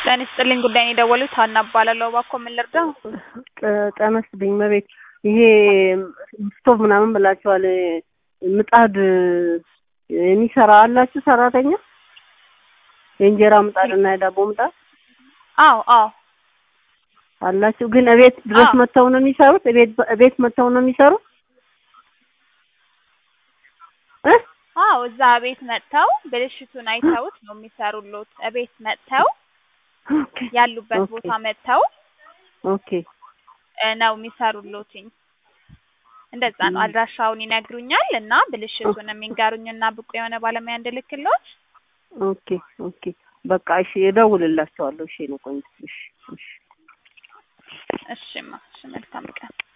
ጤና ይስጥልኝ ጉዳይ ነው የደወሉት ሀና እባላለሁ እባክዎ ምን ልርዳው ጤና ይስጥልኝ መቤት ይሄ ስቶቭ ምናምን ብላችኋል ምጣድ የሚሰራ አላችሁ ሰራተኛ የእንጀራ ምጣድ እና የዳቦ ምጣድ አዎ አዎ አላችሁ ግን እቤት ድረስ አዎ። መጥተው ነው የሚሰሩት እቤት እቤት መጥተው ነው የሚሰሩት እ አዎ እዛ ቤት መጥተው ብልሽቱን አይተውት ነው የሚሰሩሎት እቤት መጥተው ኦኬ ያሉበት ኦኬ ቦታ መጥተው ኦኬ እ ነው የሚሰሩሎትኝ እንደዛ ነው ም። አድራሻውን ይነግሩኛል እና ብልሽቱን የሚንገሩኝና ብቁ የሆነ ባለሙያ እንድልክሎት ኦኬ ኦኬ በቃ እሺ እደውልላቸዋለሁ እሺ ነው ቆንጆ እሺ እሺ እሺማ እሺ መልካም ቀን